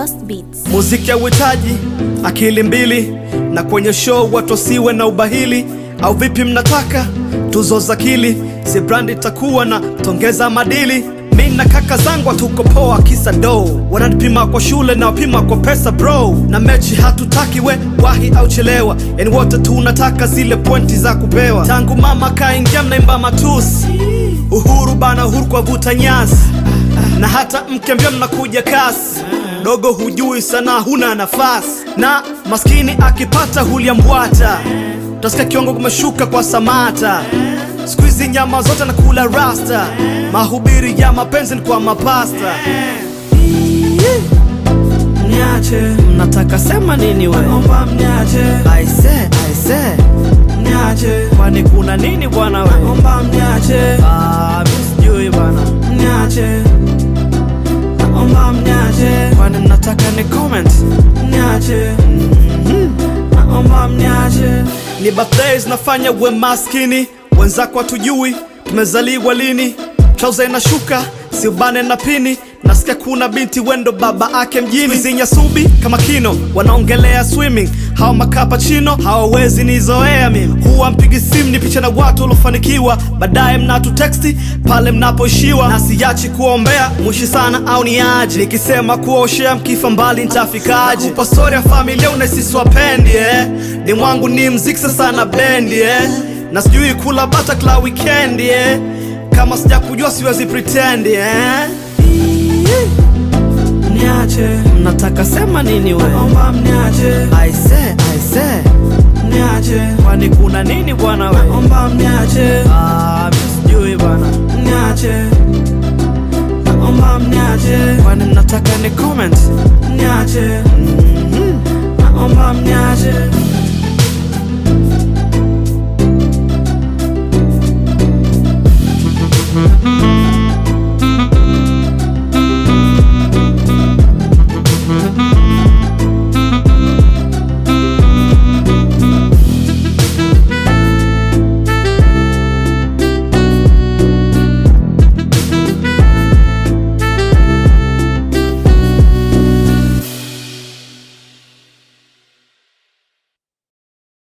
Lost Beats. Muziki hauhitaji akili mbili, na kwenye show watu wasiwe na ubahili. Au vipi mnataka tuzo za akili? Si brandi itakuwa na tongeza madili. Mi na kaka zangu hatuko poa, kisa do wananipima kwa shule na wapima kwa pesa bro, na mechi hatutaki we wahi au chelewa, yani wote tunataka zile pointi za kupewa. Tangu mama kaingia mnaimba matusi, uhuru bana, uhuru kwa vuta nyasi, na hata mke mbio mnakuja kasi dogo hujui sana, huna nafasi, na maskini akipata huliambwata, utasikia kiwango kumeshuka kwa Samata. Siku hizi nyama zote nakula rasta, mahubiri ya mapenzi ni kwa mapasta. Mniache, Mnataka sema nini we? naomba mniache, Aise, aise, mniache, kwani kuna nini bwana we? naomba mniache, Ah, mi sijui bwana, mniache, naomba mniache, kwani mnataka ni comment? mniache, naomba mniache, Ni birthdays nafanya we maskini, wenzako hatujui tumezaliwa lini. Trouser inashuka si ubane na pini, nasikia kuna binti wendo baba ake mjini. Zinyasubi kama kino wanaongelea swimming, hawa makapachino hawawezi nizoea mimi. Huwa mpigi simu ni picha na watu waliofanikiwa, baadaye mnatu teksti pale mnapoishiwa, na siachi kuombea mwishi sana au ni aje, nikisema kuoshea mkifa mbali nitafikaje? Nakupa story ya familia unaisiswapendi eh? ni mwangu ni mziki sasa na bendi eh? na sijui kula bata kila weekend eh? kama sijakujua siwezi pretend eh? mniache, mnataka sema nini we? naomba mniache, Aise, aise, mniache, kwani kuna nini bwana we? naomba mniache, Ah, mi sijui bwana, mniache, naomba mniache, kwani mnataka ni comment? mniache, naomba mniache.